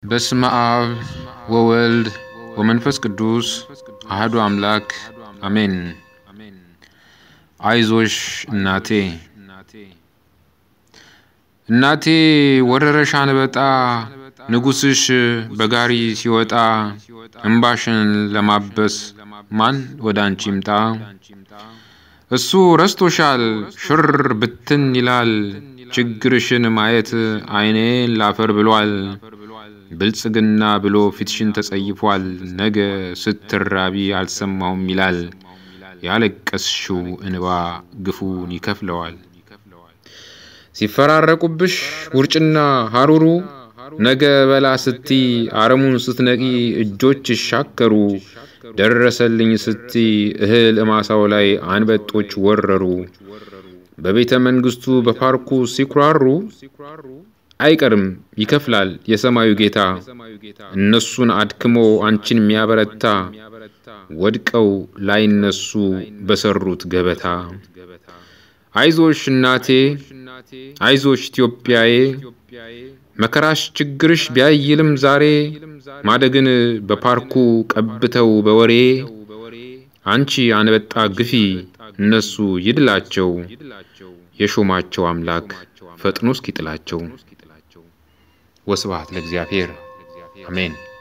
በስመ አብ ወወልድ ወመንፈስ ቅዱስ አህዱ አምላክ አሜን። አይዞሽ እናቴ እናቴ ወረረሽ አንበጣ ንጉሥሽ በጋሪ ሲወጣ እምባሽን ለማበስ ማን ወደ አንቺ ይምጣ? እሱ ረስቶሻል ሽር ብትን ይላል ችግርሽን ማየት ዓይኔን ላፈር ብሏል። ብልጽግና ብሎ ፊትሽን ተጸይፏል። ነገ ስትራቢ አልሰማውም ይላል። ያለቀስሽው እንባ ግፉን ይከፍለዋል። ሲፈራረቁብሽ ውርጭና ሐሩሩ ነገ በላ ስቲ አረሙን ስትነቂ እጆች ይሻከሩ። ደረሰልኝ ስቲ እህል እማሳው ላይ አንበጦች ወረሩ። በቤተ መንግሥቱ በፓርኩ ሲኩራሩ አይቀርም ይከፍላል የሰማዩ ጌታ። እነሱን አድክሞ አንቺን የሚያበረታ ወድቀው ላይነሱ በሰሩት ገበታ። አይዞሽ እናቴ አይዞሽ ኢትዮጵያዬ መከራሽ ችግርሽ ቢያይልም ዛሬ ማደግን በፓርኩ ቀብተው በወሬ አንቺ አንበጣ ግፊ እነሱ ይድላቸው የሾማቸው አምላክ ፈጥኖ እስኪጥላቸው። ወስብሐት ለእግዚአብሔር አሜን።